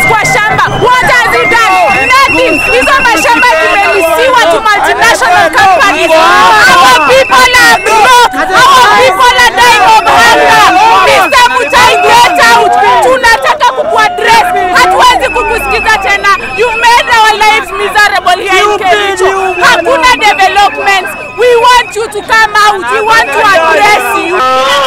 kwa shamba. What has he done? Nothing. Hizo mashamba zimelisiwa to multinational companies. Our people are broke. Our people are dying of hunger. Mr. Mutai, get out. Tunataka kukuaddress. Hatuwezi kukusikiza tena. You made our lives miserable here in Kericho. Hakuna developments. We want you to come out. We want to address you.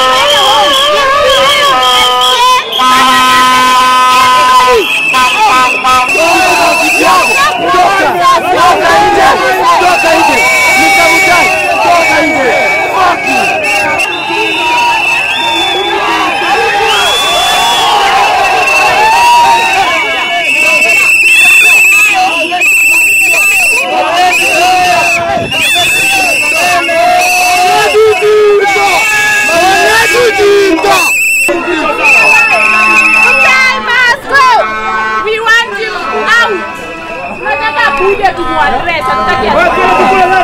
Mutai must go. We want you out. Tunataka kuja tumuaddress. Hatutaki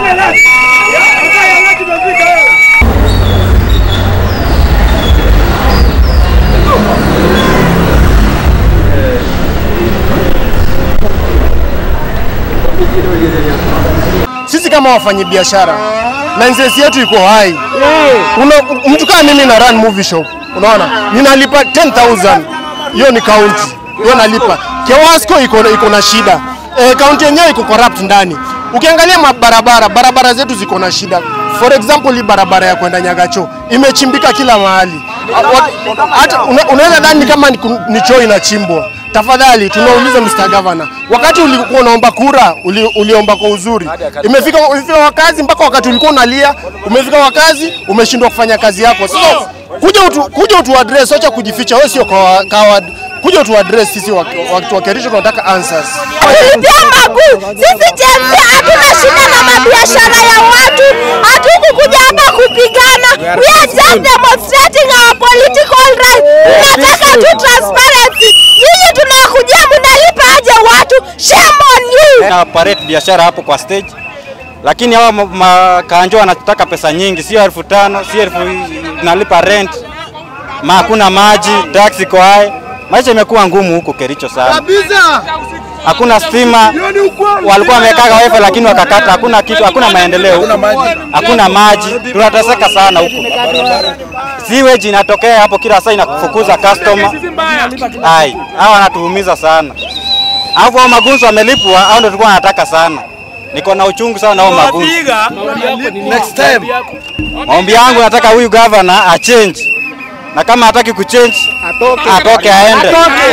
sisi kama wafanyabiashara mindset yetu iko hai. Una, mtu kama mimi na run movie shop, unaona ninalipa 10000 hiyo ni county, hiyo nalipa. Kewasco iko iko na shida e, county yenyewe iko corrupt ndani. Ukiangalia mabarabara, barabara zetu ziko na shida. For example, hii barabara ya kwenda Nyagacho imechimbika kila mahali. Wa- Hata una- unaweza dhani kama ni, ku- ni choo inachimbwa. Tafadhali tunauliza Mr. Governor, wakati ulikuwa unaomba kura uli, uliomba kwa uzuri. Imefika imefika wakazi mpaka wakati ulikuwa unalia, umefika wakazi umeshindwa kufanya kazi yako. Sasa kuja utu, kuja utu address, acha kujificha. Wewe sio kawa- coward. Kuja utu address sisi wa- watu wa Kericho tunataka answers. Tulipia maguu. Sisi JMC hatuna shida na mabiashara ya watu, hatukukuja hapa kupigana. We are just demonstrating our political right. Tunataka tu transparency. Nyinyi tunakujia mnalipa aje watu? Shame on you. na operate biashara hapo kwa stage, lakini hawa ma- makanjo wanataka pesa nyingi, sio elfu tano sio elfu nalipa rent, ma hakuna maji, taxi iko high. Maisha imekuwa ngumu huko Kericho sana, hakuna stima, walikuwa wamekaga wifi lakini wakakata, hakuna kitu, hakuna maendeleo huko, hakuna maji, tunateseka sana huko. Sewage inatokea hapo kila saa inafukuza customer. Ai, hawa wanatuumiza sana. Alafu hao magunzo wamelipwa, hao ndio tulikuwa nataka sana. Niko na uchungu sana na hao magunzo. Next time. Maombi yangu nataka huyu governor a change. Na kama hataki kuchange, atoke aende.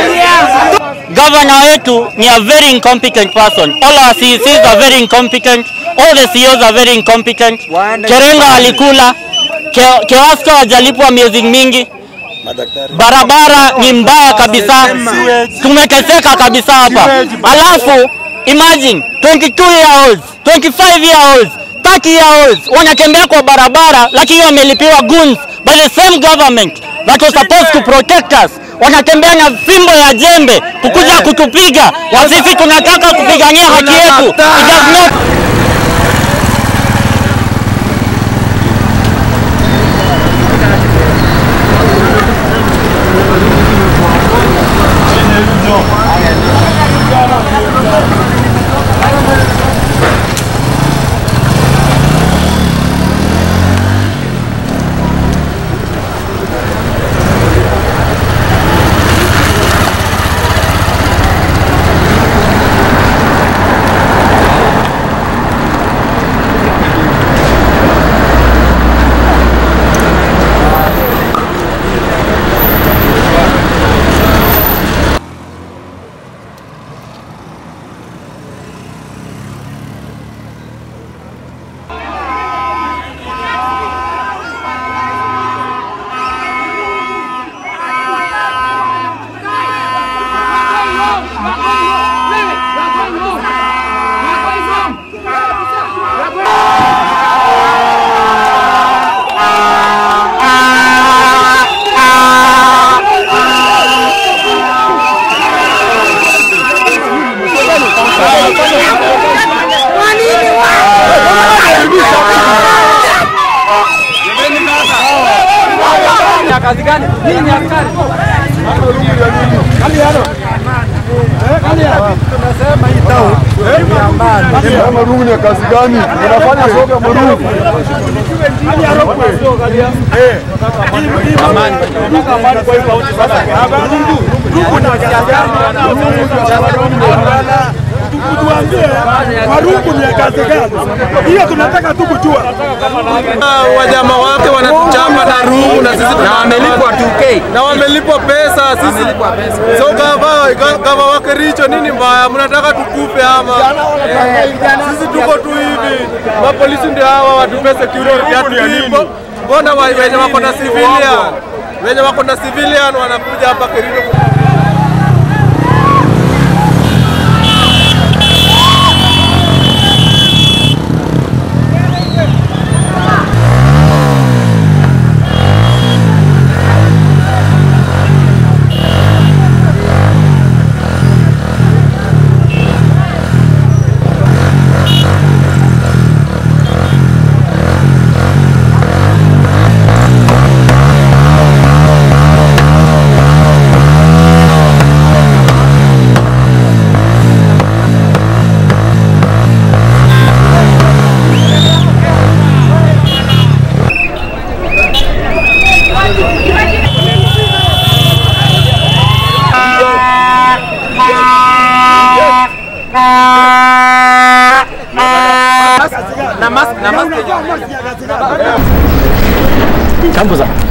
Governor wetu ni a very incompetent person. All our CECs are very incompetent. All the CEOs are very incompetent. Kerenga alikula. Ke- Kewasco hajalipwa miezi mingi. Barabara ni mbaya kabisa. Tumeteseka kabisa hapa. Alafu imagine 22 year olds, 25 year olds, 30 year olds wanatembea kwa barabara lakini wamelipiwa goons by the same government that was supposed to protect us. Wanatembea na fimbo ya jembe kukuja kutupiga. Wasisi tunataka kupigania haki yetu. It does not kazi gani? Hii ni askari. Marungu ni ya kazi gani? Unafanya soga Marungu. Tuambie Marungu ni ya kazi gani? Hiyo tunataka tu kujua. Wanyama wake wanatuchapa na rungu na sisi na wamelipwa 2K na wamelipwa pesa sisi. So gava gava wake Richo, nini mbaya? Mnataka tukufe ama? Sisi tuko tu hivi, mapolisi ndio hawa watupe security hatulipo. Mbona wa- wenye wako na civilian wenye wako na civilian wanakuja hapa Kericho Chambuza.